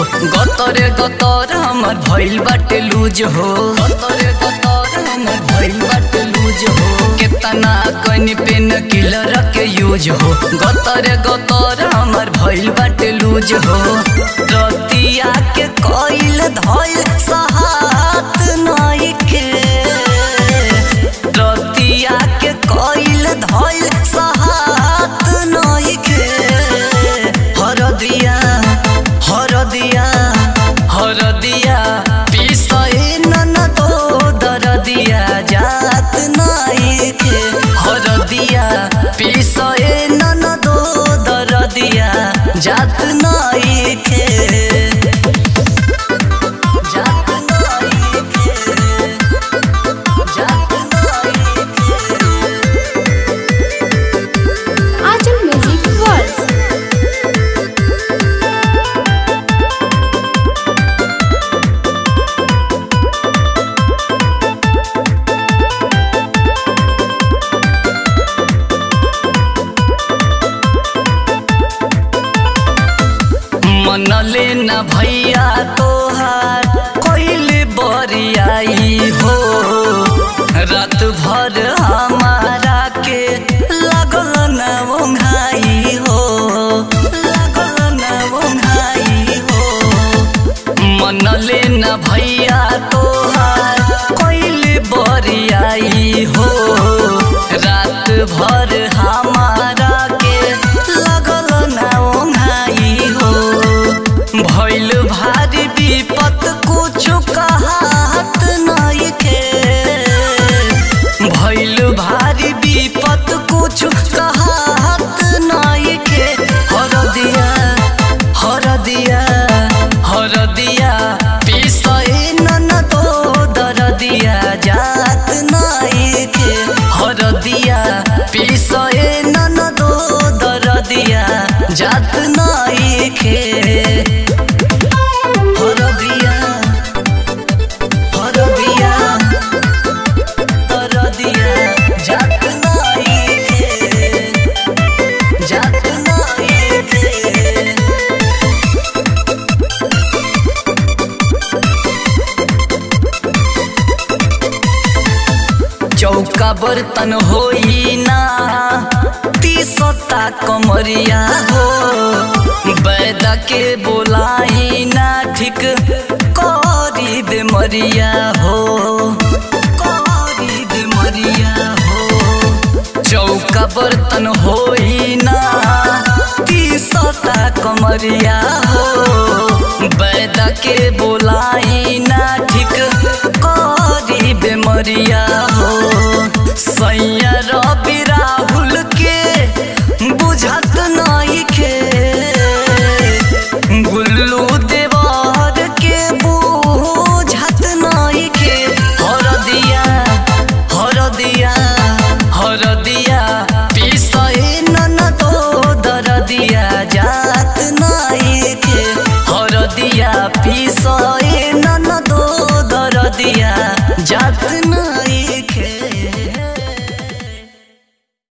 गतरे गतर हमर भइल बाटे लूज हो गतरे गतर हमर भइल बाटे लूज हो केतना कनि पेन किलर के यूज हो गतरे गतर हमर भइल बाटे लूज हो रतिया के कइल धइल सहात नइखे रतिया के कइल धइल सहात नइखे हरदिया हरदिया हरदिया पिसए नन तो दरदिया जात नइखे हरदिया पिसए नन तो दरदिया जात नइखे जात नइखे जात नइखे Ajam Music World. मनले न भैया तोहार कोइल बरियाई हो रात भर हमारा के लगल न ओंघाई हो लगल न ओंघाई हो मनले न भैया तोहार कोइल बरियाई हो रात भर हमारा के लगल न ओंघाई हो भइल भारी विपत कुछु कहत नइखे भइल भारी विपत कुछु कहत नइखे हरदिया हरदिया हरदिया पिसए नन तो दरदिया जात नइखे हरदिया पिसए नन तो दरदिया जात नइखे हरदिया हरदिया दरदिया जात नइखे जात नइखे चौका बर्तन होई ना तीसता कमरिया हो बैद के बोलाई ना ठीक करी बेमरिया हो करी बेमरिया हो चौका बर्तन होई ना तीसता कमरिया हो बैद के बोलाई ना ठीक करी बेमरिया हो सैया रवि राहुल के बुझत नइखे गुल्लू देवर के बुझत नइखे हरदिया हरदिया हरदिया पिसए नन तो दरदिया जात नइखे हरदिया पिसए नन तो दरदिया जात